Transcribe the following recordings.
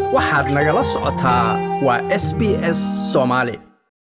waxaad nagala socotaa waa s b s soomaali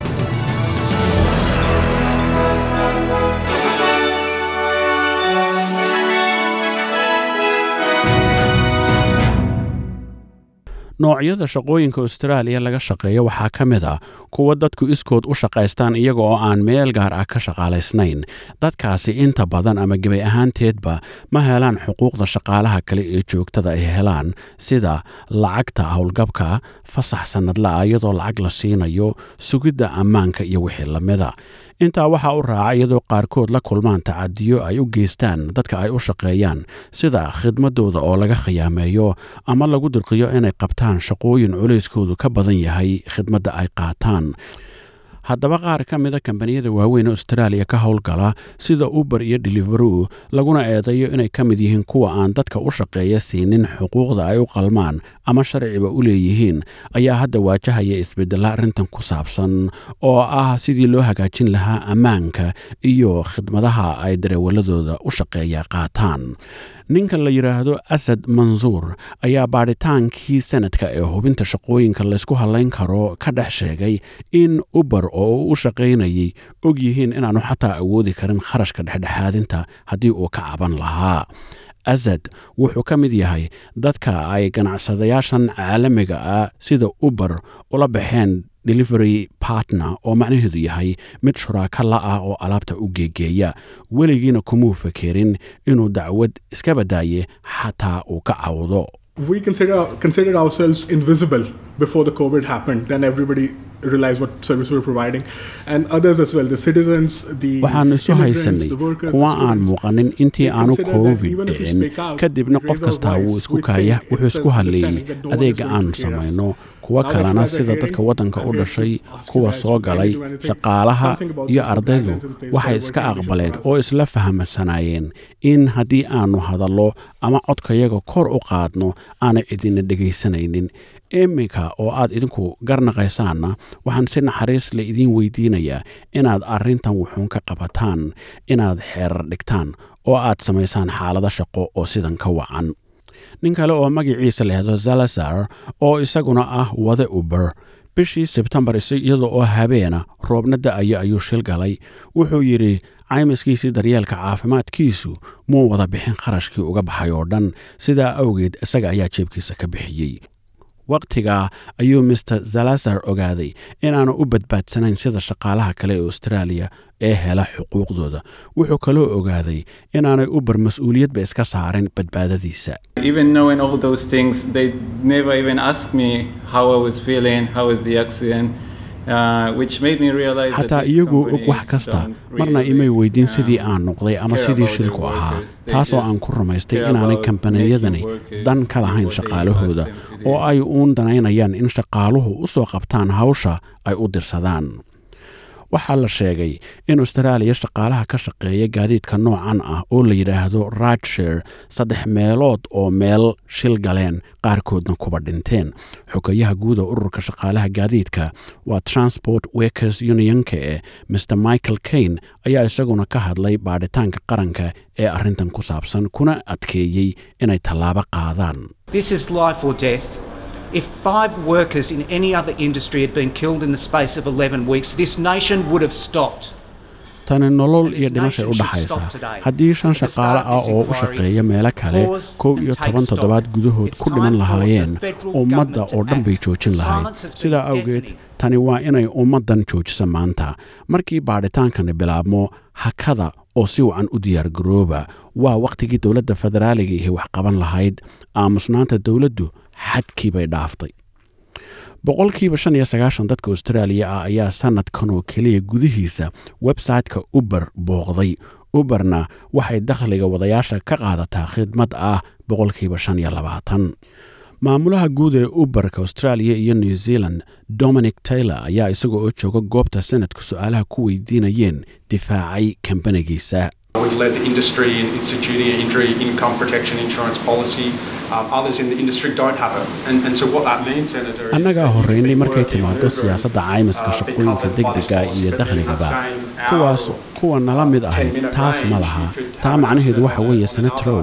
noocyada shaqooyinka austraaliya laga shaqeeyo waxaa ka mid ah kuwa dadku iskood u shaqaystaan iyaga oo aan meel gaar ah ka shaqaalaysnayn dadkaasi inta badan ama gebay ahaanteedba ma helaan xuquuqda shaqaalaha kale ee joogtada ay helaan sida lacagta howlgabka fasax sannadla'a iyadoo lacag la siinayo sugidda ammaanka iyo wixii lamida intaa waxaa u raaca iyadoo qaarkood la kulmaan tacadiyo ay u geystaan dadka ay u shaqeeyaan sida khidmadooda oo laga khiyaameeyo ama lagu dirqiyo inay qabtaan shaqooyin culayskoodu ka badan yahay khidmadda ay qaataan haddaba qaar ka mida kambaniyada waaweyn austraaliya ka howlgala sida uber iyo deliveru laguna eedeeyo inay ka mid yihiin kuwa aan dadka u shaqeeya siinin xuquuqda ay u qalmaan ama sharciba u leeyihiin ayaa hadda waajahaya isbedella arrintan ku saabsan oo ah sidii loo hagaajin lahaa ammaanka iyo khidmadaha ay dareewaladooda u shaqeeya qaataan ninka la yidhaahdo asad mansuur ayaa baadhitaankii sanadka ee hubinta shaqooyinka laysku hadlayn karo ka dhex sheegay in uber oo uu u shaqaynayay og yihiin inaanu xataa awoodi karin kharashka dhexdhexaadinta haddii uu ka caban lahaa asad wuxuu ka mid yahay dadka ay ganacsadayaashan caalamiga ah sida uber ula baxeen delivery partner oo macnaheedu yahay mid shuraaka la ah oo alaabta u geegeeya weligiina kumuu fakerin inuu dacwad iska badaaye xataa uu ka cawdo we consider considered ourselves invisible before the COVID happened. Then everybody realized what service we were providing, and others as well. The citizens, the waxaanu isu immigrants, haysanay the workers, kuwa the aan students. muuqanin intii They aanu consider that covid even if we dhicin speak out, kadibna we qof raise our kastaa wuu voice, isku we kaaya think wuxuu it's isku hadlayey self-understanding that no one is adeega going aanu to hear us. samayno kuwa Now that you kalena guys are sida hearing, dadka waddanka I'm u here to dhashay ask you kuwa guys soo if you galay can do anything, shaqaalaha something about iyo the ardaydu guidelines in place waxay for iska working aqbaleen conditions for oo us. isla fahamsanaayeen in haddii aanu hadallo ama codkayaga kor u qaadno aanay cidina dhegaysanaynin iminka oo aad idinku garnaqaysaanna waxaan si naxariis le idiin weydiinayaa inaad arrintan wuxuun ka qabataan inaad xeerar dhigtaan oo aad samaysaan xaalado shaqo oo sidan ka wacan nin kale oo magaciisa lahdo zalazar oo isaguna ah wade uber bishii sebtembar iyada oo habeena roobna da'aya ayuu shil galay wuxuu yidhi caymiskiisii daryeelka caafimaadkiisu muu wada bixin kharashkii uga baxay oo dhan sidaa awgeed isaga ayaa jeebkiisa ka bixiyey wakhtigaa ayuu master zalazar ogaaday inaanu u badbaadsanayn sida shaqaalaha kale ee austraaliya ee hela xuquuqdooda wuxuu kaloo ogaaday inaanay uber mas-uuliyadba iska saarin badbaadadiisa Even knowing all those things, they never even asked me how I was feeling, how was the accident, uh, which made me realize that xataa these iyagoo og companies wax kasta don't marna really, imay weydiin um, sidii aan noqday ama care sidii about shilku their ahaa workers. They taasoo just aan ku rumaystay care inaanay about kambaniyadani making workers dan ka do lahayn what they shaqaalahooda ask them to do. oo ay uun danaynayaan in shaqaaluhu u soo qabtaan hawsha ay u dirsadaan waxaa la sheegay in austraaliya shaqaalaha ka shaqeeya gaadiidka noocan ah oo la yidhaahdo radshare saddex meelood oo meel shil galeen qaarkoodna kuba dhinteen xogayaha guuda ururka shaqaalaha gaadiidka waa transport workers unionka ee mr michael kane ayaa isaguna ka hadlay baadhitaanka qaranka ee arrintan ku saabsan kuna adkeeyey inay tallaabo qaadaan This is life or death. If five workers in any other industry had been killed in the space of 11 weeks, this nation would have stopped. tani nolol And this iyo dhimashay u nation should dhaxaysa stop today. haddii shan At the shaqaale start of ah this oo u inquiry, shaqeeya meelo kale pause kow and iyo take toban stock. toddobaad gudahood It's ku dhiman time for lahaayeen the federal ummadda government oo to dhan bay act. joojin lahayd Silence has been sidaa awgeed deafening. tani waa inay ummaddan joojisa maanta markii baadhitaankani bilaabmo hakada oo si wacan u diyaargarooba waa wakhtigii dowladda federaaliga ihi wax qaban lahayd aamusnaanta dowladdu xadkii bay dhaaftay boqolkiiba shan iyo sagaashan dadka austraaliya ah ayaa sanadkan oo keliya gudihiisa website-ka uber booqday uberna waxay dakhliga wadayaasha ka qaadataa khidmad ah boqolkiiba shan iyo labaatan maamulaha guud ee uberka australia iyo new zealand dominic taylor ayaa isaga oo jooga goobta sanadka su-aalaha ku weydiinayeen difaacay kambanigiisa We've led the industry in instituting an injury income protection insurance policy. Um, others in the industry don't have it. And, and so what that means, Senator, is annagaa that you could horreynay be markay working timaado over, siyaasadda caymiska uh, be shaqooyinka covered by this degdega policy, iyo but then in that dakhligaba same hour kuwaas or kuwa nala mid ahay 10-minute taas ma range, laha you could taa have an macnaheedu accident waxa on weeye an senatrow hour and not be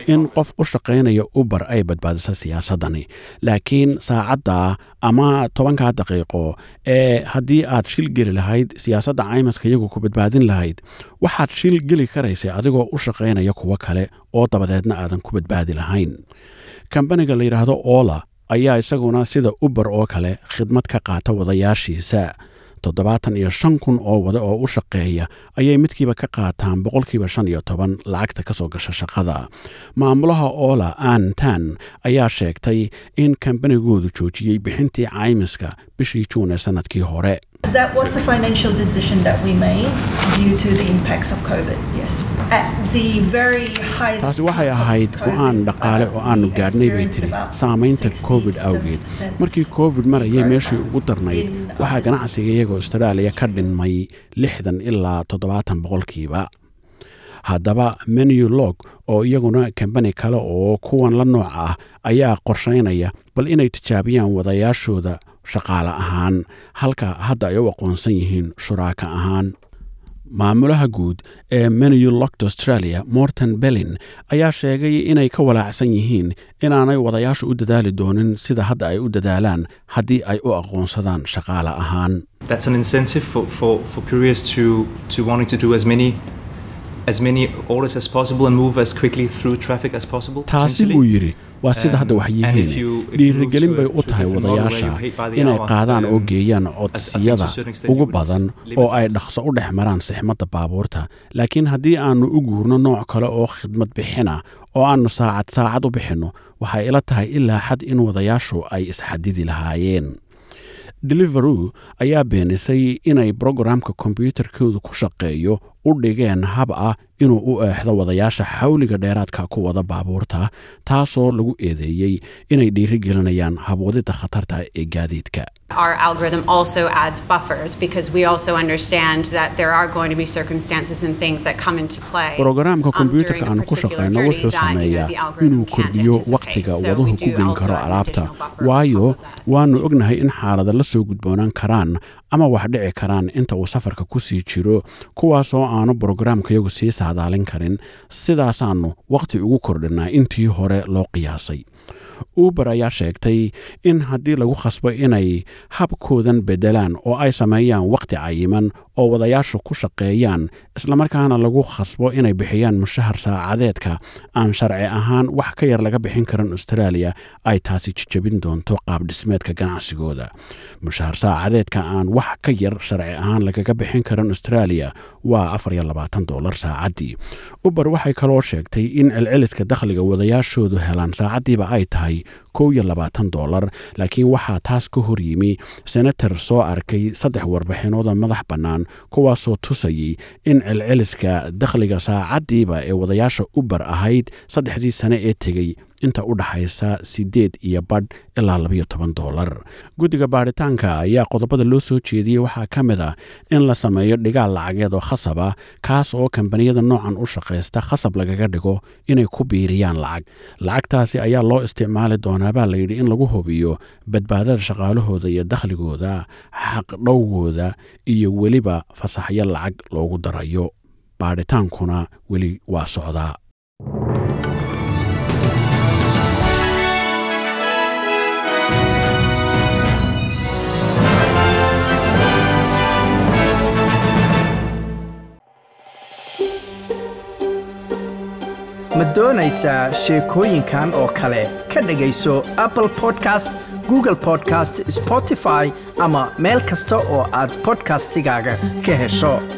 in qof u shaqaynaya uber ay badbaadiso siyaasaddani laakiin saacadda ama tobankaa daqiiqo ee haddii aad shil geli lahayd siyaasadda caymaska iyagu ku badbaadin lahayd waxaad shil geli karaysay adigoo u shaqaynaya kuwo kale oo dabadeedna aadan ku badbaadi lahayn kambaniga la yidhaahdo oola ayaa isaguna sida uber oo kale khidmad ka qaata wadayaashiisa toddobaatan iyo shan kun oo wada oo u shaqeeya ayay midkiiba ka qaataan boqolkiiba shan iyo toban lacagta ka soo gasha shaqada maamulaha oola an tan ayaa sheegtay in kambanigoodu joojiyey bixintii caymiska bishii juun ee sannadkii hore That was a financial decision that we made due to the impacts of COVID, yes. At the very highest taasi waxay peak of ahayd COVID, go-aan dhaqaale oo uh, aanu we gaadhnay bay experienced tiri about saamaynta 60 covid to awgeed 70% markii covid marayay growth meeshii ugu darnayd in our waxaa business. ganacsiga iyaga austraaliya ka dhinmay lixdan ilaa toddobaatan boqolkiiba haddaba menu log oo iyaguna kambani kale oo kuwan la nooc ah ayaa qorshaynaya bal inay tijaabiyaan wadayaashooda shaqaale ahaan halka hadda ay u aqoonsan yihiin shuraaka ahaan maamulaha guud ee menu locked australia morton bellin ayaa sheegay inay ka walaacsan yihiin inaanay wadayaashu u dadaali doonin sida hadda ay u dadaalaan haddii ay u aqoonsadaan shaqaale ahaan that's an incentive for, for, for couriers to, to wanting to do as many as many orders as possible and move as quickly through traffic as possible. taasi potentially. buu yidhi waa sida hadda Um, wax and if yihiin you- if you dhiirigelin move bay to a- u to a tahay different model where you wadayaasha pay by the inay hour, qaadaan oo um, geeyaan I think to a codsiyada certain extent ugu you would badan limit oo ay that. dhaqso u dhex maraan sixmadda baabuurta laakiin haddii aanu u guurno nooc kale oo khidmad bixina oo aanu saacad saacad u bixinno waxay ila tahay ilaa xad in wadayaashu ay isxadidi lahaayeen deliveroo ayaa beenisay inay brogramka kombyuutarkoodu ku shaqeeyo u dhigeen hab ah inuu u eexdo wadayaasha xawliga dheeraadka ku wada baabuurta taasoo lagu eedeeyey inay dhiirigelinayaan habwadida khatarta ee gaadiidka Our algorithm also adds buffers because we also understand that there are going to be circumstances and things that come into play. brogaraamka um, kombyuutarka during a aan ku particular shaqayno journey wuxuu that, you know, sameeyaa the algorithm inuu can't kordhiyo anticipate. wakhtiga So waduhu we ku do geyn also karo add an alaabta additional buffer on waayo top of that. waannu ognahay in xaalada la soo gudboonaan karaan ama wax dhici karaan inta uu safarka ku sii jiro kuwaasoo aanu brogaraamkayagu sii saadaalin karin sidaasaannu wakhti ugu kordhinaa intii hore loo qiyaasay uber ayaa sheegtay in haddii lagu khasbo inay habkoodan beddelaan oo ay sameeyaan wakhti cayiman oo wadayaashu ku shaqeeyaan islamarkaana lagu khasbo inay bixiyaan mushahar saacadeedka aan sharci ahaan wax ka yar laga bixin karin australia ay taasi jijabin doonto qaabdhismeedka ganacsigooda mushahar saacadeedka aan wax ka yar sharci ahaan lagaga bixin karin australia waa afar iyo labaatan dolar saacaddii uber waxay kaloo sheegtay in celceliska dakhliga wadayaashoodu helaan saacaddiiba ay tahay kow iyo labaatan dolar laakiin waxaa taas ka hor yimi senator soo arkay saddex warbixinooda madax bannaan kuwaasoo tusayay in celceliska dakhliga saacaddiiba ee wadayaasha uber ahayd saddexdii sane ee tegey inta u dhaxaysa siddeed iyo badh ilaa labayo toban dolar guddiga baadhitaanka ayaa qodobada loo soo jeediyey waxaa ka mid ah in la sameeyo dhigaal lacageed oo khasab ah kaas oo kambaniyada noocan u shaqaysta khasab lagaga dhigo inay ku biiriyaan lacag lacagtaasi ayaa loo isticmaali doonaa baa layidhi in lagu hubiyo badbaadada shaqaalahooda iyo dakhligooda xaqdhowgooda iyo weliba fasaxyo lacag loogu darayo baadhitaankuna weli waa socdaa ma doonaysaa sheekooyinkan oo kale ka dhegayso apple podcast google podcast spotify ama meel kasta oo aad podcastigaaga ka hesho